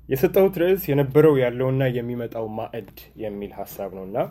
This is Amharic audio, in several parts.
የሰጠሁት ርዕስ የነበረው ያለውና የሚመጣው ማዕድ የሚል ሀሳብ ነው እና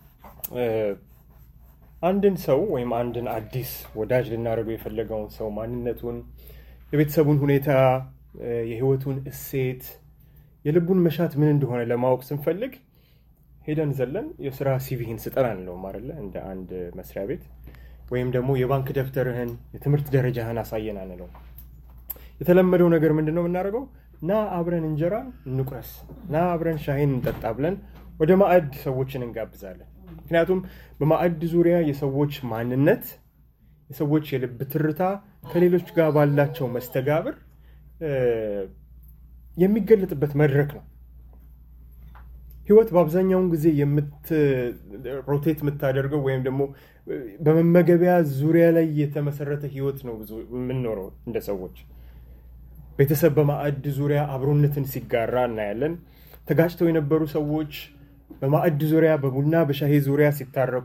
አንድን ሰው ወይም አንድን አዲስ ወዳጅ ልናደርገው የፈለገውን ሰው ማንነቱን፣ የቤተሰቡን ሁኔታ፣ የህይወቱን እሴት፣ የልቡን መሻት ምን እንደሆነ ለማወቅ ስንፈልግ ሄደን ዘለን የስራ ሲቪህን ስጠን አንለውም አይደለ? እንደ አንድ መስሪያ ቤት ወይም ደግሞ የባንክ ደብተርህን የትምህርት ደረጃህን አሳየን አንለውም። የተለመደው ነገር ምንድን ነው የምናደርገው? ና አብረን እንጀራን እንቁረስ፣ ና አብረን ሻይን እንጠጣ ብለን ወደ ማዕድ ሰዎችን እንጋብዛለን። ምክንያቱም በማዕድ ዙሪያ የሰዎች ማንነት፣ የሰዎች የልብ ትርታ ከሌሎች ጋር ባላቸው መስተጋብር የሚገለጥበት መድረክ ነው። ህይወት በአብዛኛውን ጊዜ ሮቴት የምታደርገው ወይም ደግሞ በመመገቢያ ዙሪያ ላይ የተመሰረተ ህይወት ነው ብዙ የምንኖረው እንደ ሰዎች። ቤተሰብ በማዕድ ዙሪያ አብሮነትን ሲጋራ እናያለን። ተጋጭተው የነበሩ ሰዎች በማዕድ ዙሪያ በቡና በሻሂ ዙሪያ ሲታረቁ፣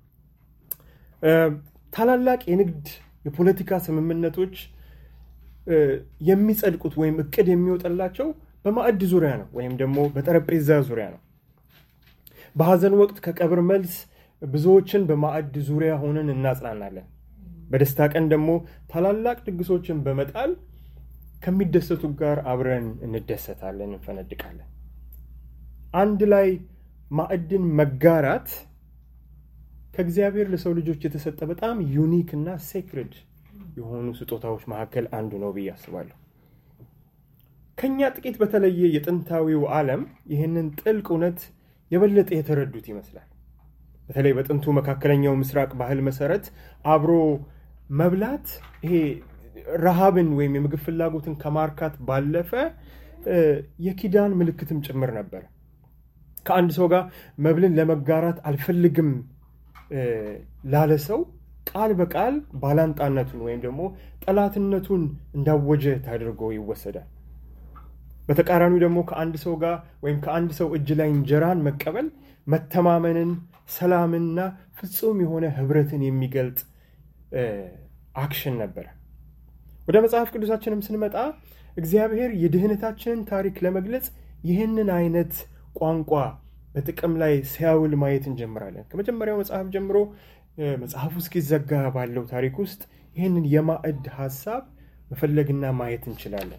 ታላላቅ የንግድ የፖለቲካ ስምምነቶች የሚጸድቁት ወይም እቅድ የሚወጠላቸው በማዕድ ዙሪያ ነው ወይም ደግሞ በጠረጴዛ ዙሪያ ነው። በሐዘን ወቅት ከቀብር መልስ ብዙዎችን በማዕድ ዙሪያ ሆነን እናጽናናለን። በደስታ ቀን ደግሞ ታላላቅ ድግሶችን በመጣል ከሚደሰቱ ጋር አብረን እንደሰታለን፣ እንፈነድቃለን። አንድ ላይ ማዕድን መጋራት ከእግዚአብሔር ለሰው ልጆች የተሰጠ በጣም ዩኒክ እና ሴክሬድ የሆኑ ስጦታዎች መካከል አንዱ ነው ብዬ አስባለሁ። ከኛ ጥቂት በተለየ የጥንታዊው ዓለም ይህንን ጥልቅ እውነት የበለጠ የተረዱት ይመስላል። በተለይ በጥንቱ መካከለኛው ምስራቅ ባህል መሰረት አብሮ መብላት ይሄ ረሃብን ወይም የምግብ ፍላጎትን ከማርካት ባለፈ የኪዳን ምልክትም ጭምር ነበር። ከአንድ ሰው ጋር መብልን ለመጋራት አልፈልግም ላለ ሰው ቃል በቃል ባላንጣነቱን ወይም ደግሞ ጠላትነቱን እንዳወጀ ታድርጎ ይወሰዳል። በተቃራኒው ደግሞ ከአንድ ሰው ጋር ወይም ከአንድ ሰው እጅ ላይ እንጀራን መቀበል መተማመንን፣ ሰላምንና ፍጹም የሆነ ህብረትን የሚገልጥ አክሽን ነበረ። ወደ መጽሐፍ ቅዱሳችንም ስንመጣ እግዚአብሔር የድህነታችንን ታሪክ ለመግለጽ ይህንን አይነት ቋንቋ በጥቅም ላይ ሲያውል ማየት እንጀምራለን። ከመጀመሪያው መጽሐፍ ጀምሮ መጽሐፉ እስኪዘጋ ባለው ታሪክ ውስጥ ይህንን የማዕድ ሀሳብ መፈለግና ማየት እንችላለን።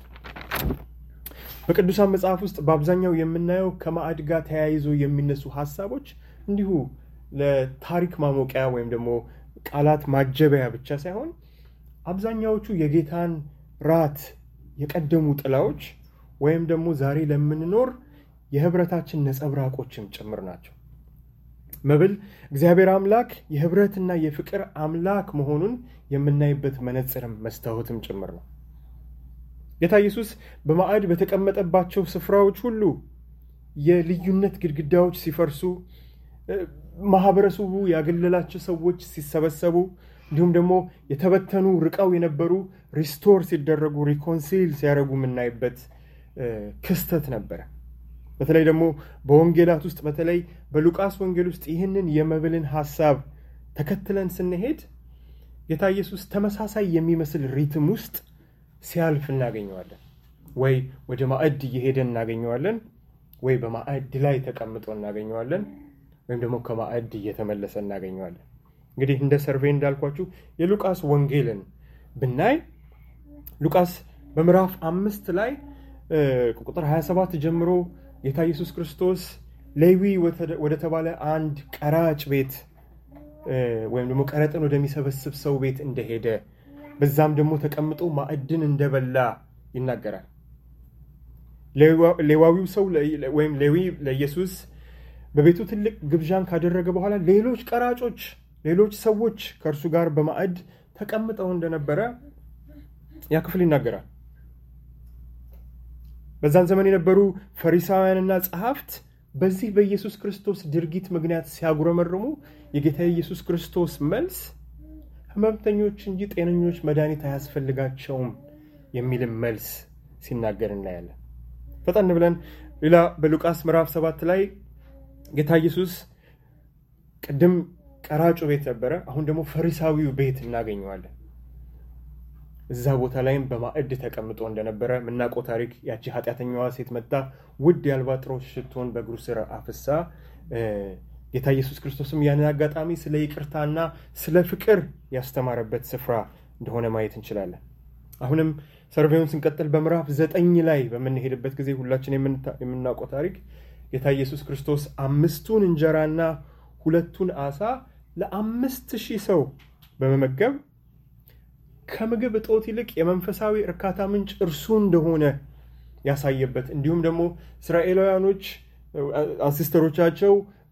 በቅዱሳን መጽሐፍ ውስጥ በአብዛኛው የምናየው ከማዕድ ጋር ተያይዞ የሚነሱ ሀሳቦች እንዲሁ ለታሪክ ማሞቂያ ወይም ደግሞ ቃላት ማጀበያ ብቻ ሳይሆን አብዛኛዎቹ የጌታን ራት የቀደሙ ጥላዎች ወይም ደግሞ ዛሬ ለምንኖር የህብረታችን ነጸብራቆችም ጭምር ናቸው። መብል እግዚአብሔር አምላክ የህብረትና የፍቅር አምላክ መሆኑን የምናይበት መነጽርም መስታወትም ጭምር ነው። ጌታ ኢየሱስ በማዕድ በተቀመጠባቸው ስፍራዎች ሁሉ የልዩነት ግድግዳዎች ሲፈርሱ፣ ማህበረሰቡ ያገለላቸው ሰዎች ሲሰበሰቡ፣ እንዲሁም ደግሞ የተበተኑ ርቀው የነበሩ ሪስቶር ሲደረጉ ሪኮንሲል ሲያደርጉ የምናይበት ክስተት ነበረ። በተለይ ደግሞ በወንጌላት ውስጥ በተለይ በሉቃስ ወንጌል ውስጥ ይህንን የመብልን ሀሳብ ተከትለን ስንሄድ ጌታ ኢየሱስ ተመሳሳይ የሚመስል ሪትም ውስጥ ሲያልፍ እናገኘዋለን። ወይ ወደ ማዕድ እየሄደ እናገኘዋለን፣ ወይ በማዕድ ላይ ተቀምጦ እናገኘዋለን፣ ወይም ደግሞ ከማዕድ እየተመለሰ እናገኘዋለን። እንግዲህ እንደ ሰርቬይ እንዳልኳችሁ የሉቃስ ወንጌልን ብናይ ሉቃስ በምዕራፍ አምስት ላይ ቁጥር 27 ጀምሮ ጌታ ኢየሱስ ክርስቶስ ሌዊ ወደ ተባለ አንድ ቀራጭ ቤት ወይም ደግሞ ቀረጥን ወደሚሰበስብ ሰው ቤት እንደሄደ በዛም ደግሞ ተቀምጦ ማዕድን እንደበላ ይናገራል። ሌዋዊው ሰው ወይም ሌዊ ለኢየሱስ በቤቱ ትልቅ ግብዣን ካደረገ በኋላ ሌሎች ቀራጮች፣ ሌሎች ሰዎች ከእርሱ ጋር በማዕድ ተቀምጠው እንደነበረ ያ ክፍል ይናገራል። በዛን ዘመን የነበሩ ፈሪሳውያንና ጸሐፍት በዚህ በኢየሱስ ክርስቶስ ድርጊት ምክንያት ሲያጉረመርሙ የጌታ የኢየሱስ ክርስቶስ መልስ ሕመምተኞች እንጂ ጤነኞች መድኃኒት አያስፈልጋቸውም የሚልም መልስ ሲናገር እናያለን። ፈጠን ብለን ሌላ በሉቃስ ምዕራፍ ሰባት ላይ ጌታ ኢየሱስ ቅድም ቀራጩ ቤት ነበረ፣ አሁን ደግሞ ፈሪሳዊው ቤት እናገኘዋለን። እዛ ቦታ ላይም በማዕድ ተቀምጦ እንደነበረ የምናውቀው ታሪክ ያቺ ኃጢአተኛዋ ሴት መጣ ውድ የአልባጥሮስ ሽቶን በእግሩ ስር አፍሳ ጌታ ኢየሱስ ክርስቶስም ያንን አጋጣሚ ስለ ይቅርታና ስለ ፍቅር ያስተማረበት ስፍራ እንደሆነ ማየት እንችላለን። አሁንም ሰርቬውን ስንቀጥል በምዕራፍ ዘጠኝ ላይ በምንሄድበት ጊዜ ሁላችን የምናውቀው ታሪክ ጌታ ኢየሱስ ክርስቶስ አምስቱን እንጀራና ሁለቱን አሳ ለአምስት ሺህ ሰው በመመገብ ከምግብ እጦት ይልቅ የመንፈሳዊ እርካታ ምንጭ እርሱ እንደሆነ ያሳየበት እንዲሁም ደግሞ እስራኤላውያኖች አንሲስተሮቻቸው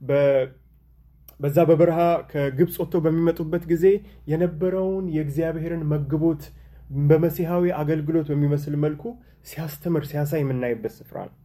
በዛ በበረሃ ከግብፅ ወጥተው በሚመጡበት ጊዜ የነበረውን የእግዚአብሔርን መግቦት በመሲሐዊ አገልግሎት በሚመስል መልኩ ሲያስተምር ሲያሳይ የምናይበት ስፍራ ነው።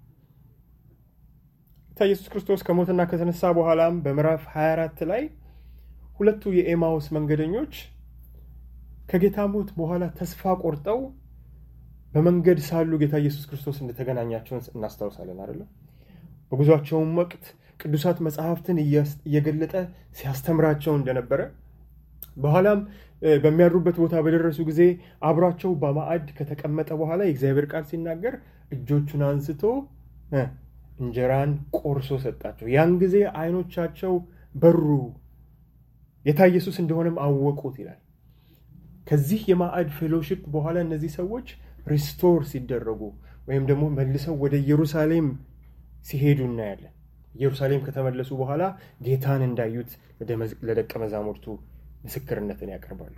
ጌታ ኢየሱስ ክርስቶስ ከሞትና ከተነሳ በኋላም በምዕራፍ 24 ላይ ሁለቱ የኤማውስ መንገደኞች ከጌታ ሞት በኋላ ተስፋ ቆርጠው በመንገድ ሳሉ ጌታ ኢየሱስ ክርስቶስ እንደተገናኛቸውን እናስታውሳለን አይደለም። በጉዟቸውም ወቅት ቅዱሳት መጽሐፍትን እየገለጠ ሲያስተምራቸው እንደነበረ በኋላም በሚያድሩበት ቦታ በደረሱ ጊዜ አብሯቸው በማዕድ ከተቀመጠ በኋላ የእግዚአብሔር ቃል ሲናገር እጆቹን አንስቶ እንጀራን ቆርሶ ሰጣቸው። ያን ጊዜ አይኖቻቸው በሩ፣ ጌታ ኢየሱስ እንደሆነም አወቁት ይላል። ከዚህ የማዕድ ፌሎሺፕ በኋላ እነዚህ ሰዎች ሪስቶር ሲደረጉ ወይም ደግሞ መልሰው ወደ ኢየሩሳሌም ሲሄዱ እናያለን። ኢየሩሳሌም ከተመለሱ በኋላ ጌታን እንዳዩት ለደቀ መዛሙርቱ ምስክርነትን ያቀርባሉ።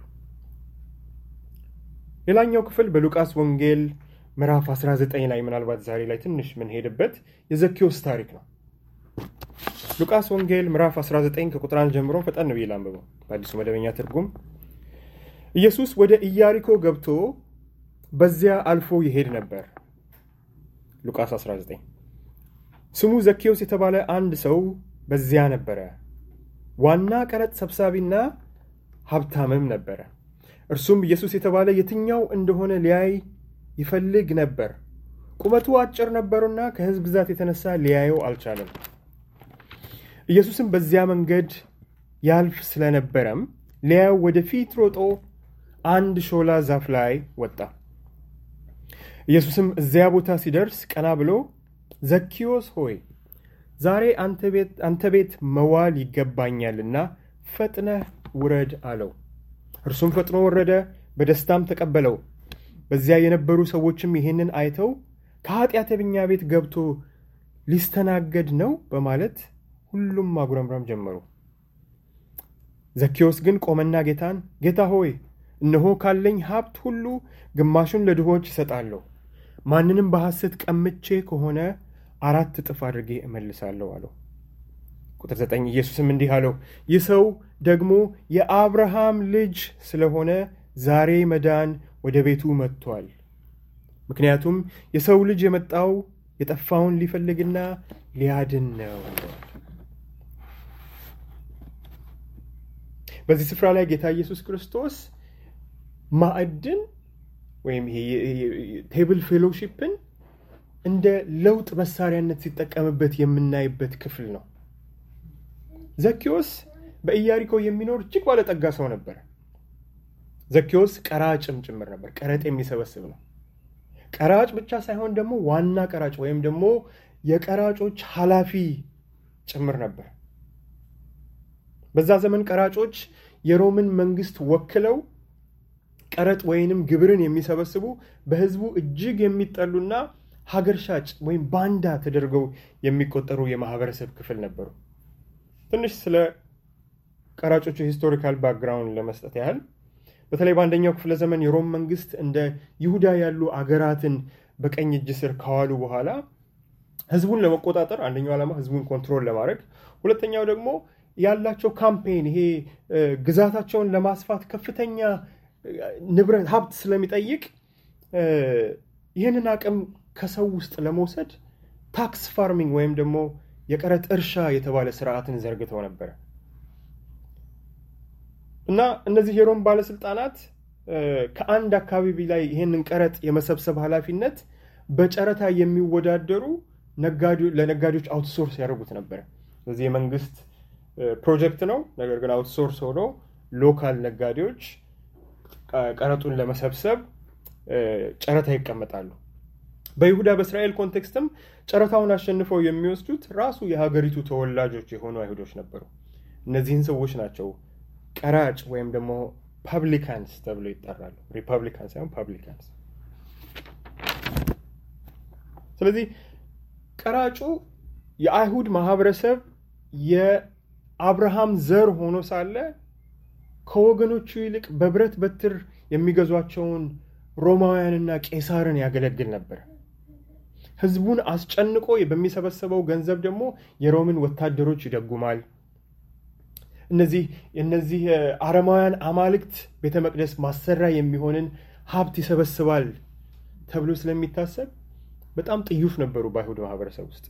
ሌላኛው ክፍል በሉቃስ ወንጌል ምዕራፍ 19 ላይ ምናልባት ዛሬ ላይ ትንሽ የምንሄድበት የዘኪዎስ ታሪክ ነው። ሉቃስ ወንጌል ምዕራፍ 19 ከቁጥር አንድ ጀምሮ ፈጠን ብዬ ላንብበው በአዲሱ መደበኛ ትርጉም። ኢየሱስ ወደ ኢያሪኮ ገብቶ በዚያ አልፎ ይሄድ ነበር። ሉቃስ 19 ስሙ ዘኪዎስ የተባለ አንድ ሰው በዚያ ነበረ። ዋና ቀረጥ ሰብሳቢና ሀብታምም ነበረ። እርሱም ኢየሱስ የተባለ የትኛው እንደሆነ ሊያይ ይፈልግ ነበር። ቁመቱ አጭር ነበሩና ከሕዝብ ብዛት የተነሳ ሊያየው አልቻለም። ኢየሱስም በዚያ መንገድ ያልፍ ስለነበረም ሊያየው ወደፊት ሮጦ አንድ ሾላ ዛፍ ላይ ወጣ። ኢየሱስም እዚያ ቦታ ሲደርስ ቀና ብሎ ዘኪዎስ ሆይ ዛሬ አንተ ቤት መዋል ይገባኛልና ፈጥነህ ውረድ አለው። እርሱም ፈጥኖ ወረደ፣ በደስታም ተቀበለው። በዚያ የነበሩ ሰዎችም ይህንን አይተው ከኃጢአተኛ ቤት ገብቶ ሊስተናገድ ነው በማለት ሁሉም ማጉረምረም ጀመሩ። ዘኪዎስ ግን ቆመና ጌታን ጌታ ሆይ እነሆ ካለኝ ሀብት ሁሉ ግማሹን ለድሆች እሰጣለሁ፣ ማንንም በሐሰት ቀምቼ ከሆነ አራት እጥፍ አድርጌ እመልሳለሁ አለው። ቁጥር ዘጠኝ ኢየሱስም እንዲህ አለው፣ ይህ ሰው ደግሞ የአብርሃም ልጅ ስለሆነ ዛሬ መዳን ወደ ቤቱ መጥቷል። ምክንያቱም የሰው ልጅ የመጣው የጠፋውን ሊፈልግና ሊያድን ነው። በዚህ ስፍራ ላይ ጌታ ኢየሱስ ክርስቶስ ማዕድን ወይም ቴብል ፌሎሺፕን እንደ ለውጥ መሳሪያነት ሲጠቀምበት የምናይበት ክፍል ነው። ዘኪዎስ በኢያሪኮ የሚኖር እጅግ ባለጠጋ ሰው ነበር። ዘኪዎስ ቀራጭም ጭምር ነበር። ቀረጥ የሚሰበስብ ነው። ቀራጭ ብቻ ሳይሆን ደግሞ ዋና ቀራጭ ወይም ደግሞ የቀራጮች ኃላፊ ጭምር ነበር። በዛ ዘመን ቀራጮች የሮምን መንግስት ወክለው ቀረጥ ወይንም ግብርን የሚሰበስቡ በሕዝቡ እጅግ የሚጠሉና ሀገር ሻጭ ወይም ባንዳ ተደርገው የሚቆጠሩ የማህበረሰብ ክፍል ነበሩ። ትንሽ ስለ ቀራጮቹ ሂስቶሪካል ባክግራውንድ ለመስጠት ያህል በተለይ በአንደኛው ክፍለ ዘመን የሮም መንግስት እንደ ይሁዳ ያሉ አገራትን በቀኝ እጅ ስር ከዋሉ በኋላ ህዝቡን ለመቆጣጠር አንደኛው ዓላማ ህዝቡን ኮንትሮል ለማድረግ፣ ሁለተኛው ደግሞ ያላቸው ካምፔን ይሄ ግዛታቸውን ለማስፋት ከፍተኛ ንብረት ሀብት ስለሚጠይቅ ይህንን አቅም ከሰው ውስጥ ለመውሰድ ታክስ ፋርሚንግ ወይም ደግሞ የቀረጥ እርሻ የተባለ ስርዓትን ዘርግተው ነበረ እና እነዚህ የሮም ባለስልጣናት ከአንድ አካባቢ ላይ ይህንን ቀረጥ የመሰብሰብ ኃላፊነት በጨረታ የሚወዳደሩ ለነጋዴዎች አውትሶርስ ያደርጉት ነበረ። ስለዚህ የመንግስት ፕሮጀክት ነው። ነገር ግን አውትሶርስ ሆኖ ሎካል ነጋዴዎች ቀረጡን ለመሰብሰብ ጨረታ ይቀመጣሉ። በይሁዳ በእስራኤል ኮንቴክስትም ጨረታውን አሸንፈው የሚወስዱት ራሱ የሀገሪቱ ተወላጆች የሆኑ አይሁዶች ነበሩ። እነዚህን ሰዎች ናቸው ቀራጭ ወይም ደግሞ ፐብሊካንስ ተብሎ ይጠራሉ። ሪፐብሊካን ሳይሆን ፐብሊካንስ። ስለዚህ ቀራጩ የአይሁድ ማህበረሰብ የአብርሃም ዘር ሆኖ ሳለ ከወገኖቹ ይልቅ በብረት በትር የሚገዟቸውን ሮማውያንና ቄሳርን ያገለግል ነበር። ህዝቡን አስጨንቆ በሚሰበሰበው ገንዘብ ደግሞ የሮምን ወታደሮች ይደጉማል። እነዚህ እነዚህ አረማውያን አማልክት ቤተ መቅደስ ማሰሪያ የሚሆንን ሀብት ይሰበስባል ተብሎ ስለሚታሰብ በጣም ጥዩፍ ነበሩ በአይሁድ ማህበረሰብ ውስጥ።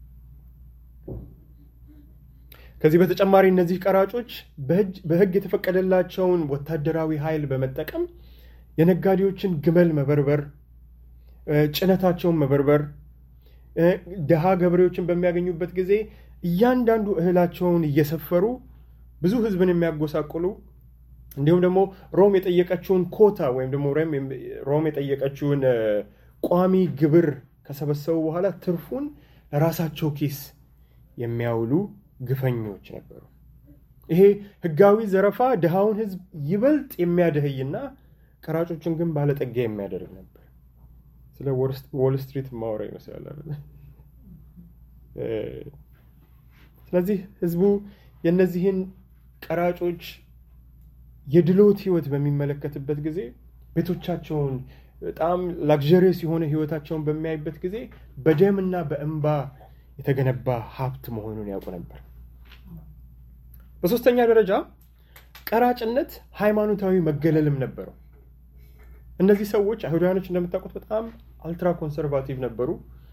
ከዚህ በተጨማሪ እነዚህ ቀራጮች በህግ የተፈቀደላቸውን ወታደራዊ ኃይል በመጠቀም የነጋዴዎችን ግመል መበርበር፣ ጭነታቸውን መበርበር፣ ድሃ ገበሬዎችን በሚያገኙበት ጊዜ እያንዳንዱ እህላቸውን እየሰፈሩ ብዙ ህዝብን የሚያጎሳቁሉ እንዲሁም ደግሞ ሮም የጠየቀችውን ኮታ ወይም ደግሞ ሮም የጠየቀችውን ቋሚ ግብር ከሰበሰቡ በኋላ ትርፉን ለራሳቸው ኪስ የሚያውሉ ግፈኞች ነበሩ። ይሄ ህጋዊ ዘረፋ ድሃውን ህዝብ ይበልጥ የሚያደህይና ቀራጮችን ግን ባለጠጋ የሚያደርግ ነበር። ስለ ዎል ስትሪት ማውራ ይመስላል። ስለዚህ ህዝቡ የእነዚህን ቀራጮች የድሎት ህይወት በሚመለከትበት ጊዜ ቤቶቻቸውን በጣም ላግዠሪየስ የሆነ ህይወታቸውን በሚያይበት ጊዜ በደምና በእንባ የተገነባ ሀብት መሆኑን ያውቁ ነበር። በሶስተኛ ደረጃ ቀራጭነት ሃይማኖታዊ መገለልም ነበረው። እነዚህ ሰዎች አይሁዳውያኖች እንደምታውቁት በጣም አልትራ ኮንሰርቫቲቭ ነበሩ።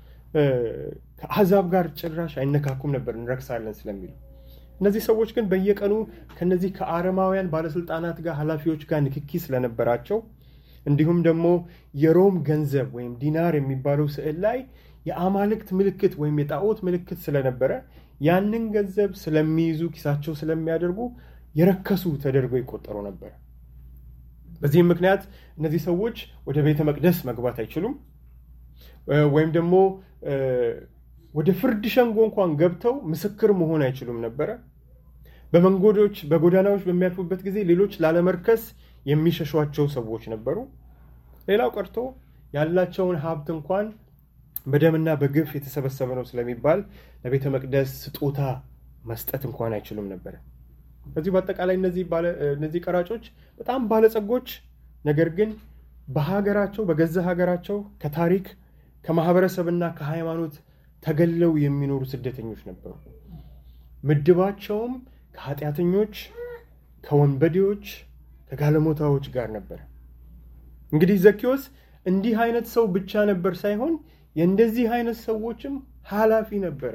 ከአሕዛብ ጋር ጭራሽ አይነካኩም ነበር እንረክሳለን ስለሚሉ። እነዚህ ሰዎች ግን በየቀኑ ከነዚህ ከአረማውያን ባለስልጣናት ጋር ኃላፊዎች ጋር ንክኪ ስለነበራቸው እንዲሁም ደግሞ የሮም ገንዘብ ወይም ዲናር የሚባለው ስዕል ላይ የአማልክት ምልክት ወይም የጣዖት ምልክት ስለነበረ ያንን ገንዘብ ስለሚይዙ ኪሳቸው ስለሚያደርጉ የረከሱ ተደርገው ይቆጠሩ ነበር። በዚህም ምክንያት እነዚህ ሰዎች ወደ ቤተ መቅደስ መግባት አይችሉም፣ ወይም ደግሞ ወደ ፍርድ ሸንጎ እንኳን ገብተው ምስክር መሆን አይችሉም ነበረ። በመንገዶች በጎዳናዎች በሚያልፉበት ጊዜ ሌሎች ላለመርከስ የሚሸሿቸው ሰዎች ነበሩ። ሌላው ቀርቶ ያላቸውን ሀብት እንኳን በደምና በግፍ የተሰበሰበ ነው ስለሚባል ለቤተ መቅደስ ስጦታ መስጠት እንኳን አይችሉም ነበረ። ከዚህ በአጠቃላይ እነዚህ ቀራጮች በጣም ባለጸጎች፣ ነገር ግን በሀገራቸው በገዛ ሀገራቸው ከታሪክ ከማህበረሰብና ከሃይማኖት ተገለው የሚኖሩ ስደተኞች ነበሩ። ምድባቸውም ከኃጢአተኞች፣ ከወንበዴዎች፣ ከጋለሞታዎች ጋር ነበረ። እንግዲህ ዘኪዎስ እንዲህ አይነት ሰው ብቻ ነበር ሳይሆን የእንደዚህ አይነት ሰዎችም ኃላፊ ነበረ።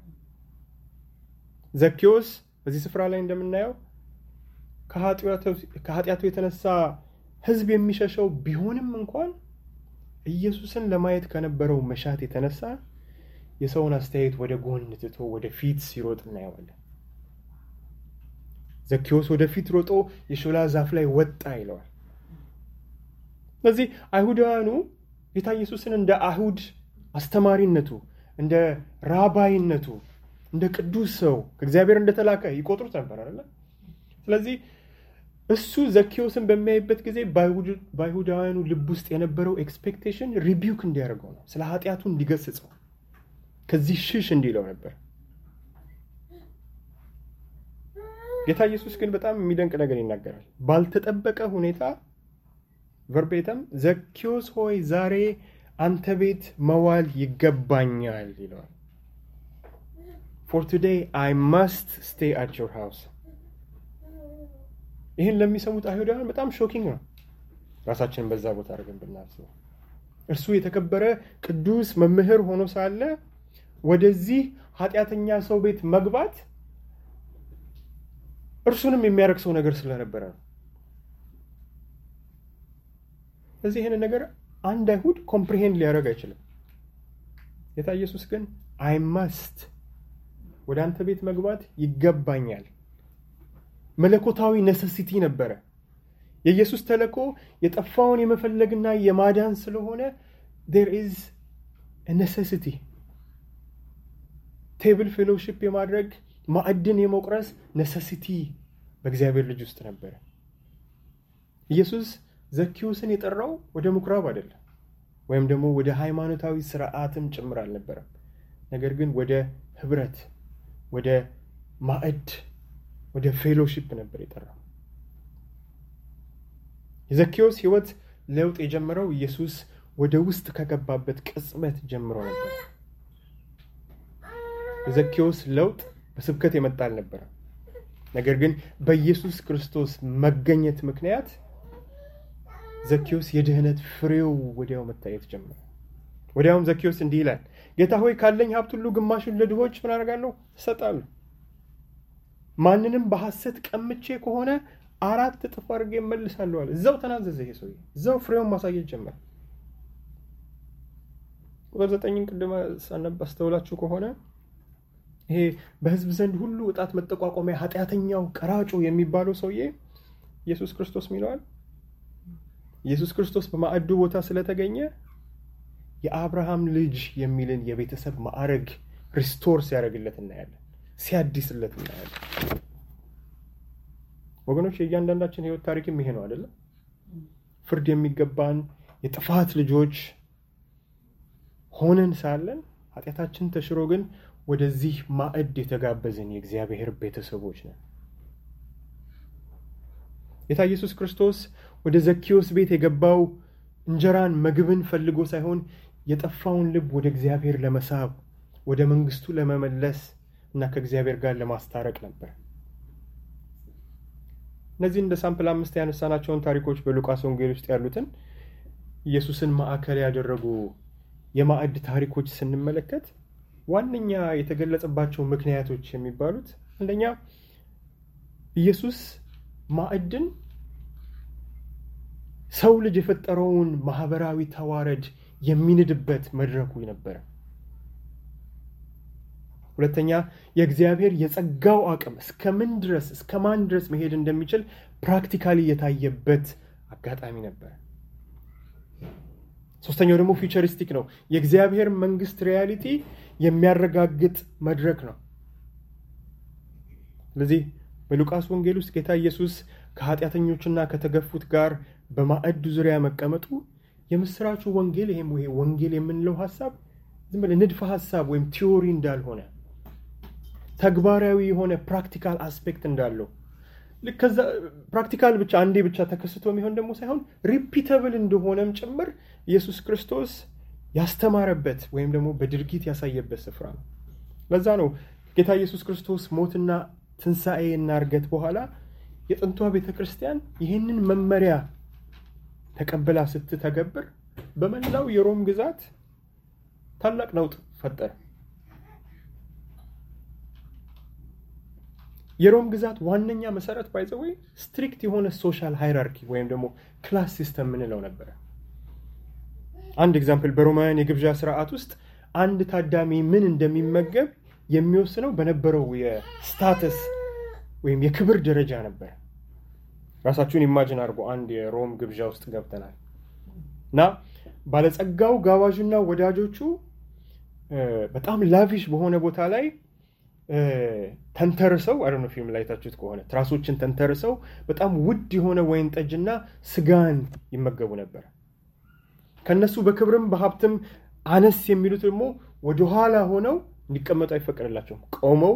ዘኪዎስ በዚህ ስፍራ ላይ እንደምናየው ከኃጢአቱ የተነሳ ሕዝብ የሚሸሸው ቢሆንም እንኳን ኢየሱስን ለማየት ከነበረው መሻት የተነሳ የሰውን አስተያየት ወደ ጎን ትቶ ወደ ፊት ሲሮጥ እናየዋለን። ዘኪዎስ ወደ ፊት ሮጦ የሾላ ዛፍ ላይ ወጣ ይለዋል። ስለዚህ አይሁዳውያኑ ጌታ ኢየሱስን እንደ አይሁድ አስተማሪነቱ፣ እንደ ራባይነቱ፣ እንደ ቅዱስ ሰው ከእግዚአብሔር እንደተላከ ይቆጥሩት ነበር አለ። ስለዚህ እሱ ዘኪዎስን በሚያይበት ጊዜ በአይሁዳውያኑ ልብ ውስጥ የነበረው ኤክስፔክቴሽን ሪቢውክ እንዲያደርገው ነው። ስለ ኃጢአቱ እንዲገስጸው ከዚህ ሽሽ እንዲለው ነበር። ጌታ ኢየሱስ ግን በጣም የሚደንቅ ነገር ይናገራል። ባልተጠበቀ ሁኔታ ቨርቤተም ዘኪዎስ ሆይ ዛሬ አንተ ቤት መዋል ይገባኛል ይለዋል። ፎር ቱዴይ አይ መስት ስቴይ አት ዮር ሃውስ። ይህን ለሚሰሙት አይሁዳውያን በጣም ሾኪንግ ነው። ራሳችንን በዛ ቦታ አድርገን ብናስበው እርሱ የተከበረ ቅዱስ መምህር ሆኖ ሳለ ወደዚህ ኃጢአተኛ ሰው ቤት መግባት እርሱንም የሚያረክሰው ነገር ስለነበረ ነው። ስለዚህ ይህንን ነገር አንድ አይሁድ ኮምፕሪሄንድ ሊያደርግ አይችልም። ጌታ ኢየሱስ ግን አይ መስት ወደ አንተ ቤት መግባት ይገባኛል። መለኮታዊ ነሰሲቲ ነበረ። የኢየሱስ ተልእኮ የጠፋውን የመፈለግና የማዳን ስለሆነ ዴር ኢዝ ኔሴሲቲ ቴብል ፌሎሺፕ የማድረግ ማዕድን የመቁረስ ኔሴሲቲ በእግዚአብሔር ልጅ ውስጥ ነበረ። ኢየሱስ ዘኪዎስን የጠራው ወደ ምኩራብ አይደለም፣ ወይም ደግሞ ወደ ሃይማኖታዊ ስርዓትም ጭምር አልነበረም። ነገር ግን ወደ ህብረት፣ ወደ ማዕድ፣ ወደ ፌሎሺፕ ነበር የጠራው። የዘኪዎስ ህይወት ለውጥ የጀመረው ኢየሱስ ወደ ውስጥ ከገባበት ቅጽበት ጀምሮ ነበር። የዘኪዎስ ለውጥ በስብከት የመጣ አልነበረም። ነገር ግን በኢየሱስ ክርስቶስ መገኘት ምክንያት ዘኪዎስ የድህነት ፍሬው ወዲያው መታየት ጀመረ። ወዲያውም ዘኪዎስ እንዲህ ይላል፣ ጌታ ሆይ ካለኝ ሀብት ሁሉ ግማሹን ለድሆች ምን አደርጋለሁ? እሰጣለሁ። ማንንም በሐሰት ቀምቼ ከሆነ አራት እጥፍ አድርጌ እመልሳለሁ አለ። እዛው ተናዘዘ። ይሄ ሰውዬ እዛው ፍሬውን ማሳየት ጀመረ። ቁጥር ዘጠኝን ቅድመ ሳነብ አስተውላችሁ ከሆነ ይሄ በሕዝብ ዘንድ ሁሉ እጣት መጠቋቋሚያ ኃጢአተኛው ቀራጩ የሚባለው ሰውዬ ኢየሱስ ክርስቶስ ሚለዋል። ኢየሱስ ክርስቶስ በማዕዱ ቦታ ስለተገኘ የአብርሃም ልጅ የሚልን የቤተሰብ ማዕረግ ሪስቶር ሲያደርግለት እናያለን፣ ሲያድስለት እናያለን። ወገኖች የእያንዳንዳችን ህይወት ታሪክም ይሄ ነው አይደለም? ፍርድ የሚገባን የጥፋት ልጆች ሆነን ሳለን ኃጢአታችን ተሽሮ ግን ወደዚህ ማዕድ የተጋበዝን የእግዚአብሔር ቤተሰቦች ነን። ጌታ ኢየሱስ ክርስቶስ ወደ ዘኪዎስ ቤት የገባው እንጀራን ምግብን ፈልጎ ሳይሆን የጠፋውን ልብ ወደ እግዚአብሔር ለመሳብ ወደ መንግስቱ ለመመለስ እና ከእግዚአብሔር ጋር ለማስታረቅ ነበር። እነዚህ እንደ ሳምፕል አምስት ያነሳናቸውን ታሪኮች በሉቃስ ወንጌል ውስጥ ያሉትን ኢየሱስን ማዕከል ያደረጉ የማዕድ ታሪኮች ስንመለከት ዋነኛ የተገለጸባቸው ምክንያቶች የሚባሉት አንደኛ ኢየሱስ ማዕድን ሰው ልጅ የፈጠረውን ማህበራዊ ተዋረድ የሚንድበት መድረኩ ነበረ። ሁለተኛ የእግዚአብሔር የጸጋው አቅም እስከ ምን ድረስ እስከ ማን ድረስ መሄድ እንደሚችል ፕራክቲካሊ የታየበት አጋጣሚ ነበረ። ሶስተኛው ደግሞ ፊውቸሪስቲክ ነው። የእግዚአብሔር መንግስት ሪያሊቲ የሚያረጋግጥ መድረክ ነው። ስለዚህ በሉቃስ ወንጌል ውስጥ ጌታ ኢየሱስ ከኃጢአተኞችና ከተገፉት ጋር በማዕድ ዙሪያ መቀመጡ የምስራቹ ወንጌል ይሄም ይሄ ወንጌል የምንለው ሀሳብ ዝም ብለህ ንድፈ ሀሳብ ወይም ቲዎሪ እንዳልሆነ ተግባራዊ የሆነ ፕራክቲካል አስፔክት እንዳለው ልክ ከዛ ፕራክቲካል ብቻ አንዴ ብቻ ተከስቶ የሚሆን ደግሞ ሳይሆን ሪፒተብል እንደሆነም ጭምር ኢየሱስ ክርስቶስ ያስተማረበት ወይም ደግሞ በድርጊት ያሳየበት ስፍራ ነው። ለዛ ነው ጌታ ኢየሱስ ክርስቶስ ሞትና ትንሣኤ እና እርገት በኋላ የጥንቷ ቤተ ክርስቲያን ይህንን መመሪያ ተቀብላ ስትተገብር በመላው የሮም ግዛት ታላቅ ነውጥ ፈጠረ። የሮም ግዛት ዋነኛ መሰረት ባይዘወይ ስትሪክት የሆነ ሶሻል ሃይራርኪ ወይም ደግሞ ክላስ ሲስተም ምንለው ነበረ። አንድ ኤግዛምፕል በሮማውያን የግብዣ ስርዓት ውስጥ አንድ ታዳሚ ምን እንደሚመገብ የሚወስነው በነበረው የስታተስ ወይም የክብር ደረጃ ነበር። ራሳችሁን ኢማጅን አድርጎ አንድ የሮም ግብዣ ውስጥ ገብተናል እና ባለጸጋው ጋባዡና ወዳጆቹ በጣም ላቪሽ በሆነ ቦታ ላይ ተንተርሰው አይ ነው ፊልም ላይ ታችሁት ከሆነ ትራሶችን ተንተርሰው በጣም ውድ የሆነ ወይን ጠጅና ስጋን ይመገቡ ነበር። ከነሱ በክብርም በሀብትም አነስ የሚሉት ደግሞ ወደኋላ ሆነው እንዲቀመጡ አይፈቀድላቸውም። ቆመው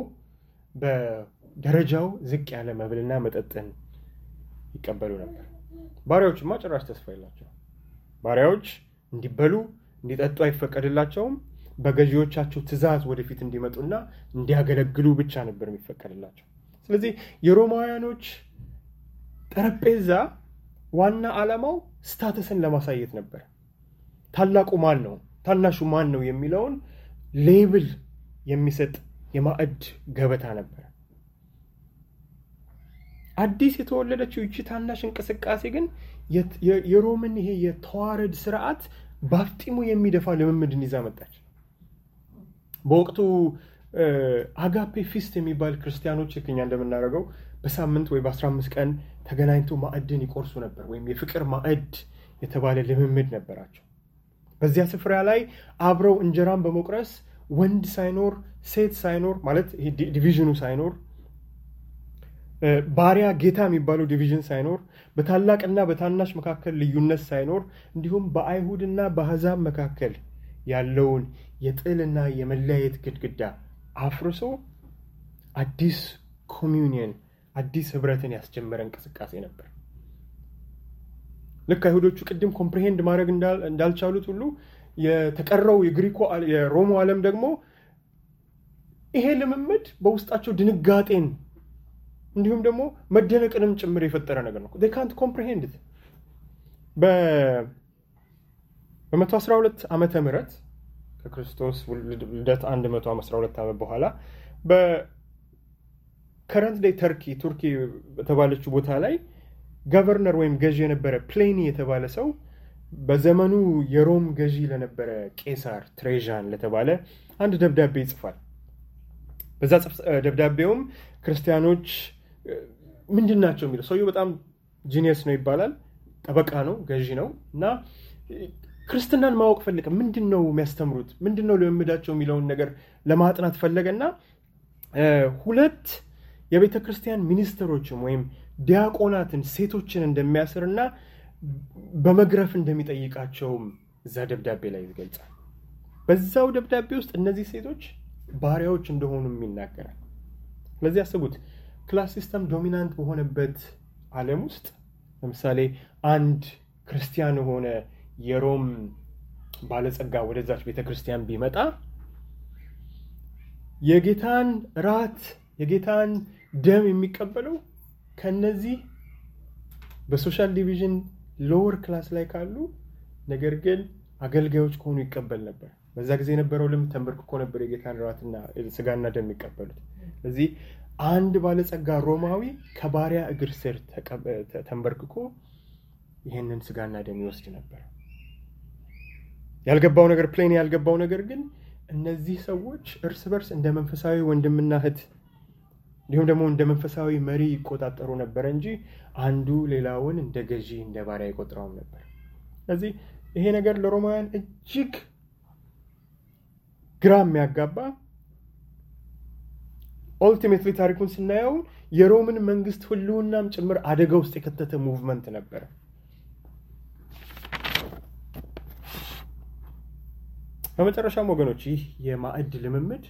በደረጃው ዝቅ ያለ መብልና መጠጥን ይቀበሉ ነበር። ባሪያዎችማ ጭራሽ ተስፋ የላቸው። ባሪያዎች እንዲበሉ እንዲጠጡ አይፈቀድላቸውም። በገዢዎቻቸው ትእዛዝ ወደፊት እንዲመጡና እንዲያገለግሉ ብቻ ነበር የሚፈቀድላቸው። ስለዚህ የሮማውያኖች ጠረጴዛ ዋና ዓላማው ስታተስን ለማሳየት ነበር። ታላቁ ማን ነው፣ ታናሹ ማን ነው የሚለውን ሌብል የሚሰጥ የማዕድ ገበታ ነበር። አዲስ የተወለደችው ይቺ ታናሽ እንቅስቃሴ ግን የሮምን ይሄ የተዋረድ ስርዓት በአፍጢሙ የሚደፋ ልምምድን ይዛ መጣች። በወቅቱ አጋፔ ፊስት የሚባል ክርስቲያኖች ልክ እኛ እንደምናደርገው በሳምንት ወይ በ15 ቀን ተገናኝቶ ማዕድን ይቆርሱ ነበር፣ ወይም የፍቅር ማዕድ የተባለ ልምምድ ነበራቸው። በዚያ ስፍራ ላይ አብረው እንጀራን በመቁረስ ወንድ ሳይኖር ሴት ሳይኖር ማለት ዲቪዥኑ ሳይኖር ባሪያ ጌታ የሚባለው ዲቪዥን ሳይኖር በታላቅና በታናሽ መካከል ልዩነት ሳይኖር እንዲሁም በአይሁድና በአሕዛብ መካከል ያለውን የጥልና የመለያየት ግድግዳ አፍርሶ አዲስ ኮሚዩኒየን አዲስ ህብረትን ያስጀመረ እንቅስቃሴ ነበር። ልክ አይሁዶቹ ቅድም ኮምፕሪሄንድ ማድረግ እንዳልቻሉት ሁሉ የተቀረው የግሪኮ የሮሙ ዓለም ደግሞ ይሄ ልምምድ በውስጣቸው ድንጋጤን እንዲሁም ደግሞ መደነቅንም ጭምር የፈጠረ ነገር ነው። ካንት ኮምፕሪሄንድ በ112 ዓመተ ምህረት ከክርስቶስ ልደት 112 ዓመት በኋላ በከረንት ዴይ ተርኪ ቱርኪ በተባለችው ቦታ ላይ ገቨርነር ወይም ገዢ የነበረ ፕሌኒ የተባለ ሰው በዘመኑ የሮም ገዢ ለነበረ ቄሳር ትሬዣን ለተባለ አንድ ደብዳቤ ይጽፋል። በዛ ደብዳቤውም ክርስቲያኖች ምንድን ናቸው የሚለው ሰውየው በጣም ጂኒየስ ነው ይባላል። ጠበቃ ነው፣ ገዢ ነው እና ክርስትናን ማወቅ ፈለገ። ምንድን ነው የሚያስተምሩት? ምንድን ነው ልምምዳቸው የሚለውን ነገር ለማጥናት ፈለገና ሁለት የቤተ ክርስቲያን ሚኒስትሮችን ወይም ዲያቆናትን ሴቶችን እንደሚያስርና በመግረፍ እንደሚጠይቃቸውም እዛ ደብዳቤ ላይ ይገልጻል። በዛው ደብዳቤ ውስጥ እነዚህ ሴቶች ባሪያዎች እንደሆኑም ይናገራል። ስለዚህ አስቡት፣ ክላስ ሲስተም ዶሚናንት በሆነበት ዓለም ውስጥ ለምሳሌ አንድ ክርስቲያን የሆነ የሮም ባለጸጋ ወደዛች ቤተ ክርስቲያን ቢመጣ የጌታን ራት የጌታን ደም የሚቀበለው ከነዚህ በሶሻል ዲቪዥን ሎወር ክላስ ላይ ካሉ ነገር ግን አገልጋዮች ከሆኑ ይቀበል ነበር። በዛ ጊዜ የነበረው ልምድ ተንበርክኮ ነበር የጌታን ራትና ስጋና ደም የሚቀበሉት። ስለዚህ አንድ ባለጸጋ ሮማዊ ከባሪያ እግር ስር ተንበርክኮ ይህንን ስጋና ደም ይወስድ ነበር። ያልገባው ነገር ፕሌን ያልገባው ነገር ግን እነዚህ ሰዎች እርስ በርስ እንደ መንፈሳዊ ወንድምና እህት እንዲሁም ደግሞ እንደ መንፈሳዊ መሪ ይቆጣጠሩ ነበረ እንጂ አንዱ ሌላውን እንደ ገዢ እንደ ባሪያ ይቆጥረውም ነበር። ስለዚህ ይሄ ነገር ለሮማውያን እጅግ ግራ የሚያጋባ ኦልቲሜትሊ ታሪኩን ስናየው የሮምን መንግስት ህልውናም ጭምር አደጋ ውስጥ የከተተ ሙቭመንት ነበረ። በመጨረሻም ወገኖች ይህ የማዕድ ልምምድ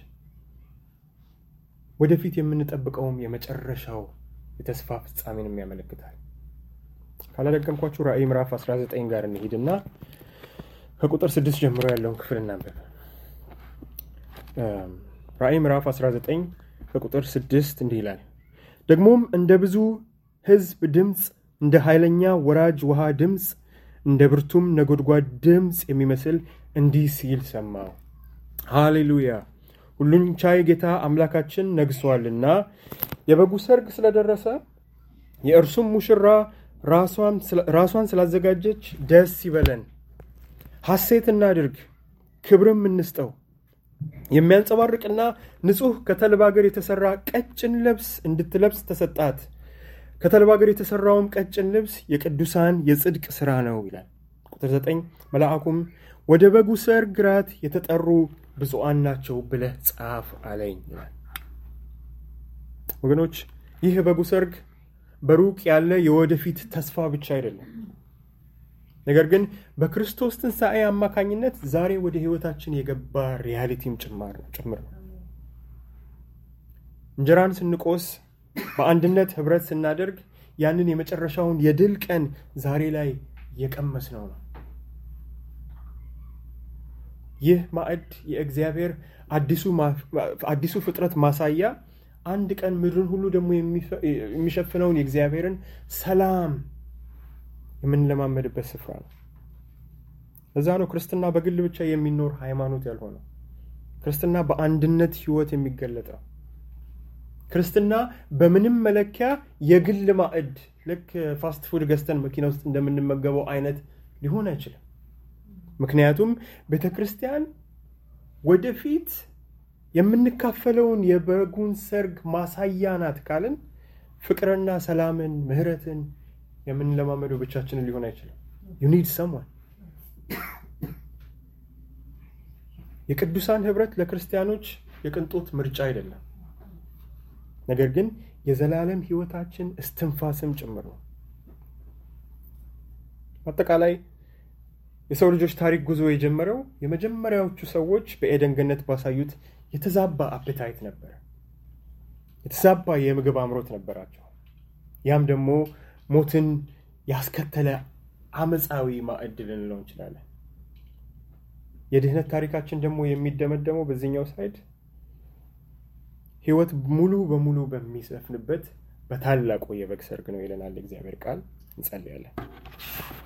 ወደፊት የምንጠብቀውም የመጨረሻው የተስፋ ፍጻሜንም ያመለክታል። ካላደገምኳችሁ ራእይ ምዕራፍ 19 ጋር እንሂድና ከቁጥር 6 ጀምሮ ያለውን ክፍል እናንበብ። ራእይ ምዕራፍ 19 ከቁጥር 6 እንዲህ ይላል። ደግሞም እንደ ብዙ ሕዝብ ድምፅ፣ እንደ ኃይለኛ ወራጅ ውሃ ድምፅ፣ እንደ ብርቱም ነጎድጓድ ድምፅ የሚመስል እንዲህ ሲል ሰማሁ። ሃሌሉያ ሁሉን ቻይ ጌታ አምላካችን ነግሷልና የበጉ ሰርግ ስለደረሰ የእርሱም ሙሽራ ራሷን ስላዘጋጀች ደስ ይበለን፣ ሐሴት እናድርግ፣ ክብርም እንስጠው። የሚያንጸባርቅና ንጹሕ ከተልባ እግር የተሠራ ቀጭን ልብስ እንድትለብስ ተሰጣት። ከተልባ እግር የተሠራውም ቀጭን ልብስ የቅዱሳን የጽድቅ ሥራ ነው ይላል። ቁጥር 9 መልአኩም ወደ በጉ ሰርግ ራት የተጠሩ ብፁዓን ናቸው ብለህ ጻፍ አለኝ ይላል። ወገኖች ይህ የበጉ ሰርግ በሩቅ ያለ የወደፊት ተስፋ ብቻ አይደለም፣ ነገር ግን በክርስቶስ ትንሣኤ አማካኝነት ዛሬ ወደ ሕይወታችን የገባ ሪያሊቲም ጭምር ነው። እንጀራን ስንቆስ በአንድነት ኅብረት ስናደርግ ያንን የመጨረሻውን የድል ቀን ዛሬ ላይ የቀመስነው ነው። ይህ ማዕድ የእግዚአብሔር አዲሱ ፍጥረት ማሳያ አንድ ቀን ምድርን ሁሉ ደግሞ የሚሸፍነውን የእግዚአብሔርን ሰላም የምንለማመድበት ስፍራ ነው። እዛ ነው ክርስትና በግል ብቻ የሚኖር ሃይማኖት ያልሆነው። ክርስትና በአንድነት ህይወት የሚገለጠው። ክርስትና በምንም መለኪያ የግል ማዕድ ልክ ፋስት ፉድ ገዝተን መኪና ውስጥ እንደምንመገበው አይነት ሊሆን አይችልም። ምክንያቱም ቤተ ክርስቲያን ወደፊት የምንካፈለውን የበጉን ሰርግ ማሳያ ናት ካልን ፍቅርና ሰላምን ምህረትን የምንለማመደው ብቻችንን ሊሆን አይችልም ዩኒድ ሰሟን የቅዱሳን ህብረት ለክርስቲያኖች የቅንጦት ምርጫ አይደለም ነገር ግን የዘላለም ህይወታችን እስትንፋስም ጭምር ነው አጠቃላይ የሰው ልጆች ታሪክ ጉዞ የጀመረው የመጀመሪያዎቹ ሰዎች በኤደን ገነት ባሳዩት የተዛባ አፕታይት ነበረ የተዛባ የምግብ አምሮት ነበራቸው ያም ደግሞ ሞትን ያስከተለ አመፃዊ ማዕድ ልንለው እንችላለን የድህነት ታሪካችን ደግሞ የሚደመደመው በዚህኛው ሳይድ ህይወት ሙሉ በሙሉ በሚሰፍንበት በታላቁ የበግ ሰርግ ነው ይለናል እግዚአብሔር ቃል እንጸልያለን